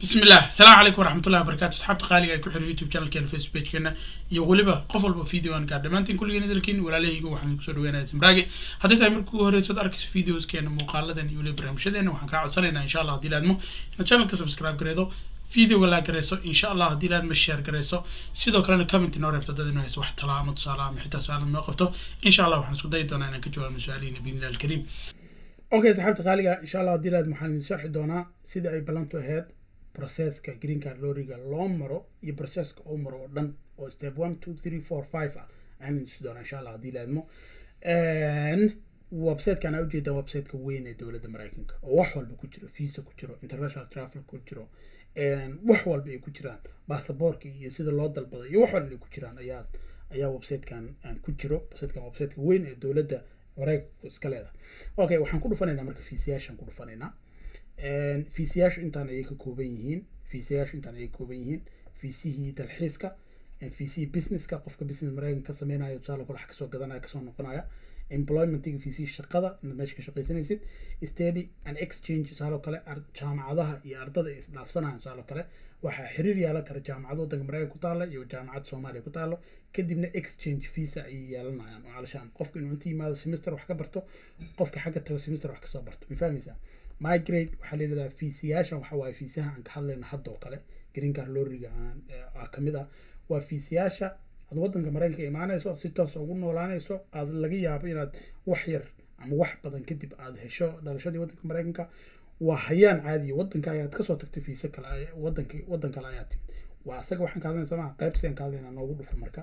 بسم الله السلام عليكم ورحمة الله وبركاته أصحاب تقالي ku xiran youtube channelkeena facebookkeena iyo weliba qof walba video aan gaar dhammaantiin kulligeen idilkiin walaalahayga waxaan kusoo dhaweynayaa simraage haddii tahay markii ugu horeysa ad arkayso videoskeena muuqaaladan iyo weliba barnaamijyadeena waxaan kaa codsanaynaa insha allah haddii laadmo inaad channelka subscribe gareedo videoga laa gareyso insha allah haddii laadmo share gareyso sidoo kalena comment inoo reebto dad inoo hayso wax talaa ama tusaale ama xitaa su-aalad noo qabto insha allah waxaan isku dayi doonaa inaan ka jawaabno su-aalihiina biidnillahi alkariim okay saxaabta qaaliga insha allah haddii laad waxaan idin sharxi doonaa sida ay ballantu ahayd processka green card loriga loo maro iyo processka oo maro oo dhan oo step one two three four five ah ayaan idin tusi doonaa insha allah haddii laadmo websitekan aa ujeedaa websiteka weyn ee dowladda maraykanka oo wax walba ku jiro visa ku jiro international travel ku jiro wax walba ay ku jiraan basaboorka iyo sida loo dalbado iyo wax walba ay ku jiraan ayaa ayaa websitekan ku jiro websitekan websiteka weyn ee dowladda maraykanku iska leedahay okay waxaan ku dhufanaynaa marka fiisayaashaan ku dhufanaynaa fiisayaashu intaan ayay ka kooban yihiin fiisayaashu intaan ayay ka kooban yihiin fiisihii dalxiiska fiisihii businesska qofka business maraykanka ka sameynayo tusaale kale wax kasoo gadanaya kasoo noqonaya employmentiga fiisihii shaqada inaad meesha ka shaqaysanaysid study and exchange tusaale kale jaamacadaha iyo ardada ay isdhaafsanayan tusaale kale waxaa xiriir yeelan kara jaamacad waddanka maraykanka ku taalla iyo jaamacad soomaaliya ku taallo kadibna exchange visa ayay yeelanayaan oo calashaan qofka inuu inta yimaado semester wax ka barto qofka xagga tago semester wax kasoo barto ma fahmaysaa migrate waxaa layidhahdaa fiisiyaashan waxa waaye fiisaha aan ka hadlayna hadda oo kale green card loriga aa kamid ah waa fiisiyaasha aad waddanka maraykanka imaanayso si toos ugu noolaanayso aad laga yaabo inaad wax yar ama wax badan kadib aad hesho dhalashadii waddanka maraykanka waa hayaan caadiya waddanka ayaad kasoo tagtay fiisa kale wadanka waddan kale ayaad timid waa asaga waxaan ka hadlayna somaa qayb sidan ka hadlayna noogu dhufo marka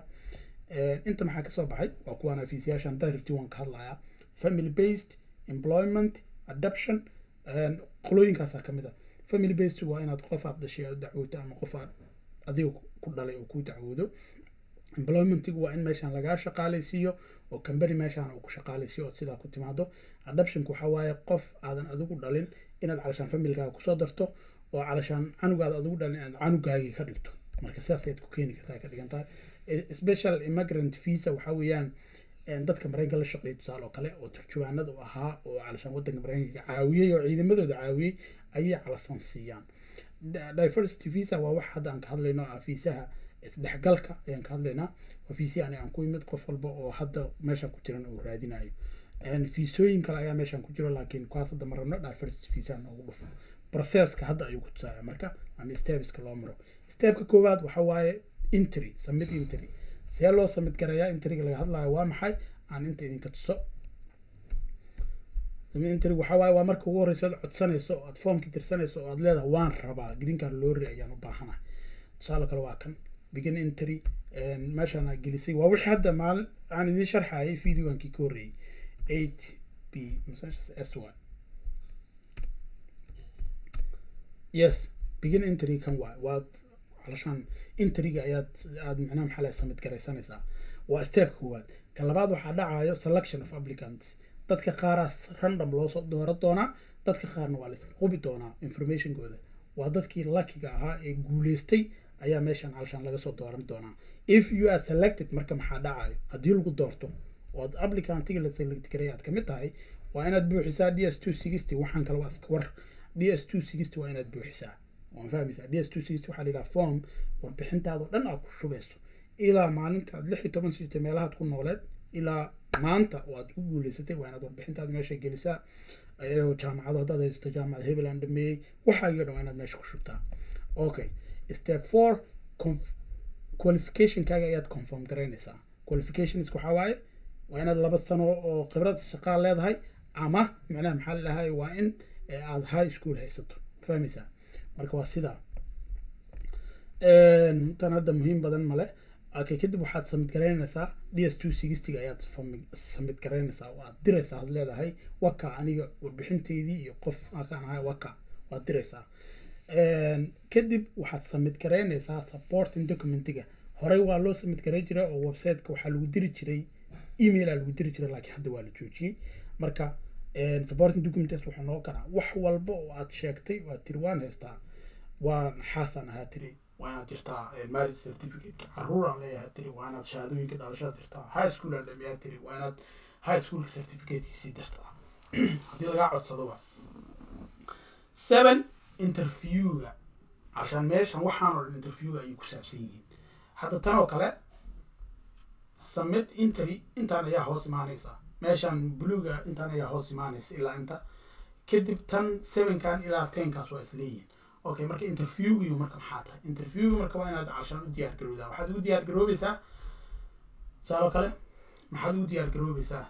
inta maxaa kasoo baxay waa kuwaana fiisiyaashan dirty waan ka hadlayaa family based employment adoption qolooyinkaasaa kamid ah family based waa inaad qof aad dhashay aad dacwooto ama qof aad adiga ku dhalay oo ku dacwoodo employmentigu waa in meeshaan lagaa shaqaalaysiiyo oo company meeshaan uu ku shaqaalaysiiyo ood sidaa ku timaado adoptionku waxaa waaye qof aadan adigu dhalin inaad calashaan familkaaga kusoo darto oo calashaan canugaada adigu dhalin inaad canugaagii ka dhigto marka sidaas ayaad ku keeni kartaa ka dhigan tahay special immigrant visa waxaa weeyaan dadka maraykanka la shaqeeya tusaale oo kale oo turjubaanada u ahaa oo calashaan waddanka maraykanka caawiyey oo ciidamadooda caawiyey ayay calasan siiyaan diversity visa waa wax hadda aan ka hadlayno ah fiisaha isdhexgalka ayaan ka hadlaynaa waa fiisiya ani aan ku imid qof walba oo hadda meeshan ku jiran uu raadinayo fiisooyin kale ayaa meeshan ku jiro laakiin kuwaas hadda ma rabno diversity visa noogu dhufo processka hadda ayuu ku tusaaya marka ama stepeska loo maro stepka koowaad waxa waaye intry submit intry see loo submit garayaa intryga laga hadlayo waa maxay aan inta idinka tuso intrig waxaa waaye waa marka ugu horeysa aad codsanayso oo aad foomkii tirsanayso oo aad leedahay waan rabaa green card lorry ayaan u baahanahay tusaale kale waa kan begin entry meeshaan aa gelisay waa wixii hadda maalin aan idiin sharxayay videoankii ka horreeyey eight b s y yes begin entry kan waay waad calashaan entryga ayaad aad macnaha maxaa laha samid garaysanaysaa waa stepka koowaad kan labaad waxaa dhacayo selection of applicants dadka qaaraas random loosoo doora doonaa dadka qaarna waa layska qubi doonaa informationkooda waa dadkii luckiga ahaa ee guuleystay ayaa meeshan calashaan laga soo dooran doonaa if you are selected marka maxaa dhacayo haddii lagu doorto ood applicantiga la select garay aad kamid tahay waa inaad buuxisaa d s two sixty waxaan kale waa iska war d s two sixty waa inaad buuxisaa waan fahmaysaa d s two sixty waxaa layidhaha form warbixintaadoo dhan aad ku shubayso ilaa maalinta aad lix iyo toban sitay meelahaad ku nooleed ilaa maanta oo aad ku guuleysatay waa inaad warbixintaada meesha gelisaa jaamacado haddaad haysato jaamacad hebel aan dhameeyey waxaa iyo dhan waa inaad meesha ku shubtaa okay step four qualificationkaaga ayaad conform garaynaysaa qualifications waxaa waaye waa inaad laba sano oo khibrad shaqaa leedahay ama macnaha maxaa ladahay waa in aad high school haysato fahmaysaa marka waa sidaa tan hadda muhiim badan male okay kadib waxaad samid garaynaysaa d s two sixtyga ayaad samid garaynaysaa oo aad diraysaa aad leedahay waka aniga warbixinteydii iyo qof akaan ahay waka waad diraysaa kadib waxaad samid garaynaysaa supporting documentiga horey waa loo samid garay jiray oo websiteka waxaa lagu diri jiray emaila lagu diri jiray laakiin hadda waa la joojiyey marka supporting documents wuxuu noo karaa wax walba oo aad sheegtay oo aad tiri waan haystaa waan xaasaan ahaa tiri waa inaad jirtaa marriage certificateka caruuraan leeyahay tiri waa inaad shahaadooyinka dhalashada dirtaa high school aan dhameeyaa tiri waa inaad high schoolka certificatekiisii dirtaa haddii lagaa codsadoba seven interviewga cashaan meeshan waxaan oo dhan interviewga ayay ku saabsan yihiin hadda tan oo kale submit intery intaan ayaa hoos imaanaysa meeshan bluega intaan ayaa hoos imaanaysa ilaa inta kadib tan sevenkan ilaa tenkaas waa isleeyihiin okay marka interviewgiiu marka maxaa tahay interviewgi marka waa inaad cashaan u diyaar garowdaa waxaad ugu diyaar garoobaysaa saaloo kale maxaad ugu diyaar garoobaysaa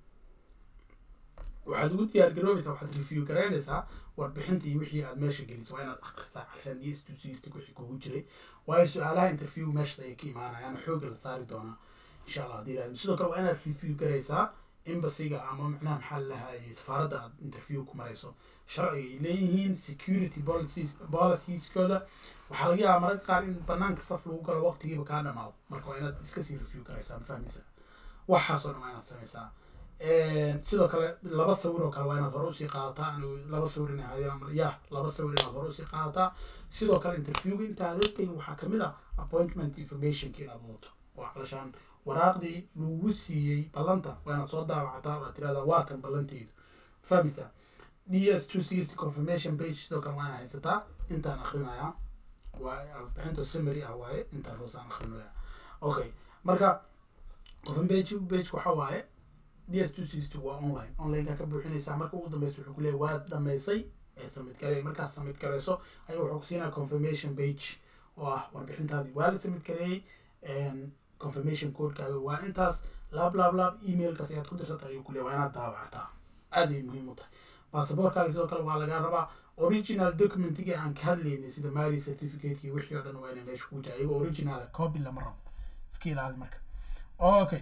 waxaad ugu diyaar garoobaysaa waxaad review garaynaysaa warbixinta iyo wixii aad meesha gelisay waa inaad akhrisaa cashaan iyo istusiistig wixii kugu jiray waayo su-aalaha interview meeshas ayay ka imaanayaan xooga la saari doonaa insha allah hadii raadin sidoo kale waa inaad review garaysaa embasiga ama macnaha maxaa lahayay safaaradda aad interview ku marayso sharciga ay leeyihiin security policies policieskoda waxaa laga yaabaa mararka qaar in banaanka saf lagu galo waqtigiiba kaa dhamaado marka waa inaad iska sii review garaysaa ma fahmaysaa waxaasoo dhan waa inaad samaysaa sidoo kale laba sawir oo kale waa inaad hore usii qaadataa anigu laba sawir inay ahaayeen ya laba sawir inaad hore usii qaadataa sidoo kale interviewga intaad tegin waxaa kamid ah appointment informationka inaad wadato oo calishaan waraaqdii lagu siiyey ballanta waa inaad soo daawacataa waad tirahdaa waatan ballanteydu fahmaysaa d s two sixty confirmation page sidoo kale waa inaad haysataa intaan akrinayaa waa bixinta summary ah waaye intaan hoosaan akrinaya okay marka confirmation page waxa waaye d s two sixty waa online onlineka ka buuxinaysaa marka ugu dambeysa wuxuu kuleeyahy waad dhamaysay ee submit gareey markaad submit gareyso ayuu wuxuu kusiinaya confirmation page oo ah warbixintaadii waa la submit gareeyey confirmation codekaaga waa intaas laab laab laab emailkaas ayaad ku dirsata ayuu kuleeyahy waa inaad daawacataa aad ay muhiim u tahay baasaboorkaaga sidoo kale waa lagaa rabaa original documentigii aan ka hadlaynay sida mary certificateki wixii oo dhan waa inay meesha ku jira ayagoo original copy lama rabo iska ilaali marka okay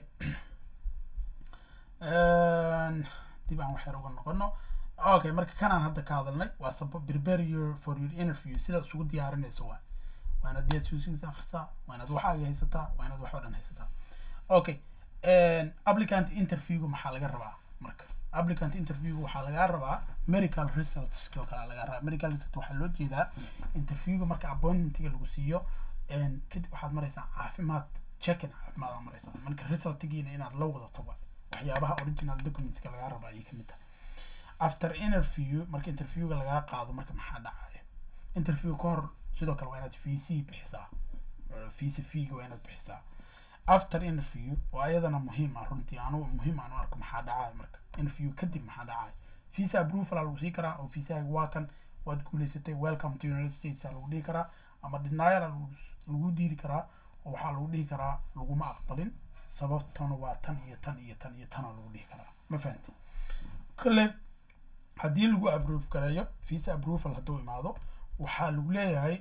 dib aan wax yar uga noqono okay marka kanaan hadda ka hadalnay waa sabo prepare your for your interview sidaad isugu diyaarinayso waa waa inaad ds akhrisaa waa inaad waxaaga haysataa waa inaad wax oo dhan haysataa okay applicant interviewga maxaa laga rabaa marka applicant interviewga waxaa lagaa rabaa medical results oo kale lagaa rabaa medical result waxaa loo jeedaa interviewga marka appointmentiga lagu siiyo kadib waxaad maraysaa caafimaad checkin caafimaad aad maraysaa marka resultigiina inaad la wadato waa waxyaabaha original documentska lagaa raba ayay kamid tahay after interview marka interviewga lagaa qaado marka maxaa dhacaya interview ka hor sidoo kale waa inaad vc bixisaa vc feega waa inaad bixisaa after interview oo ayadana muhiim ah runtii anu muhiim aan u arko maxaa dhacaya marka interview kadib maxaa dhacaya visa approval aa lagu sii karaa oo visaaga waa kan waad guuleysatay welcome to united states aa lagu dhihi karaa ama denial aa lagu diidi karaa oo waxaa lagu dhihi karaa laguma aqbalin sababtana waa tan iyo tan iyo tan iyo tanaa lagu dhihi karaa ma fahanti kale haddii lagu approve gareeyo visa approval hadduu imaado waxaa lagu leeyahay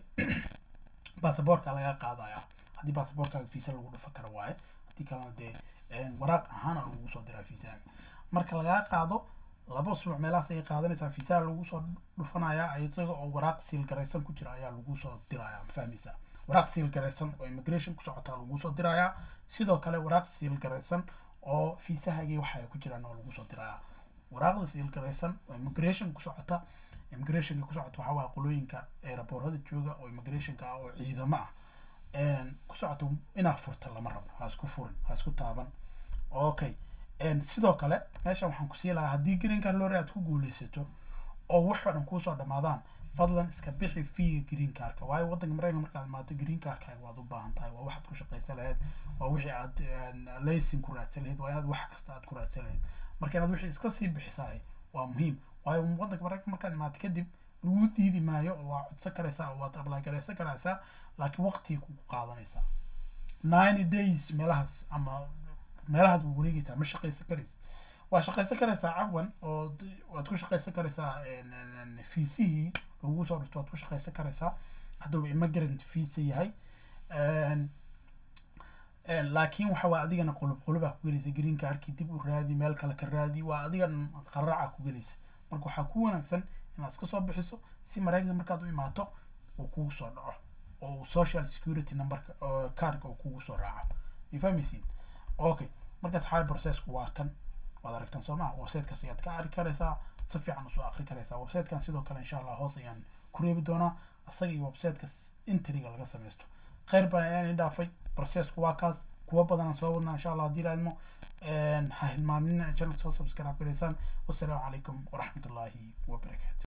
basaboorka laga qaadaya haddii basaboorkaaga visa lagu dhufa karo waaye haddii kalena dee waraaq ahaana lagu soo diraa visaaga marka lagaa qaado laba usbuuc meelahaas ayay qaadanaysaa viisaha lagu soo dhufanayaa isaga oo waraaq siil garaysan ku jira ayaa lagu soo dirayaa ma fahmaysaa waraaq siil garaysan oo immigration ku socotaa lagu soo dirayaa sidoo kale waraaq siil garaysan oo fiisahagii waxa ay ku jiraan oo lagu soo dirayaa waraaqda siil garaysan oo immigration ku socota immigrationka ku socota waxaa waaya qolooyinka aeroboorada jooga oo immigrationka ah oo ciidamo ah ku socota inaa furta lama rabo ha isku furin ha isku taaban okay sidoo kale meeshan waxaan kusii lahaa haddii green card lore aad ku guuleysato oo wax oo dhan kuusoo dhamaadaan fadlan iska bixi fiiga green cardka waayo waddanka maraykanka markaad imaato green cardkaaga waad u baahan tahay waa waxaad ku shaqaysan lahayd waa wixii aad laysin ku raadsan lahayd waa inaad wax kasta aad ku raadsan lahayd marka inaad wixii iska sii bixisahay waa muhiim waayo waddanka maraykanka markaad imaato kadib lagu diidi maayo oo waa codsan karaysaa oo waad apply garaysan karaysaa laakiin waqtigay kugu qaadanaysaa ninety days meelahaas ama meelahaad u wareegaysaa ma shaqaysan karaysa waa shaqaysan karaysaa cafwan oo waad ku shaqaysan karaysaa fiisihii lagu soo dhufto waad ku shaqaysan karaysaa hadduuba immigrant visa yahay laakiin waxa waa adigana qulub qulubaa ku gelaysa green cardkii dib u raadi meel kale ka raadi waa adigan qaraaca ku gelaysa marka waxaa ku wanaagsan inaad iska soo bixiso si maraykanka markaad u imaato uu kugu soo dhaco oo social security numberka cardka uu kugu soo raaco ma fahmaysiin okay markaas xaal processku waa kan waad aragtaan soo maha websitekaas ayaad ka ari karaysaa si fiican usoo akri karaysaa websitekan sidoo kale insha allah hoos ayaan ku reebi doonaa asaga iyo websiteka intriga laga samaysto kheyr baan ayaan dhaafay processku waa kaas kuwa badanaan soo wadnaa insha allah haddii laadmo ha hilmaamina channel soo subscribe garaysaan wassalaamu calaykum waraxmatullaahi wabarakaatu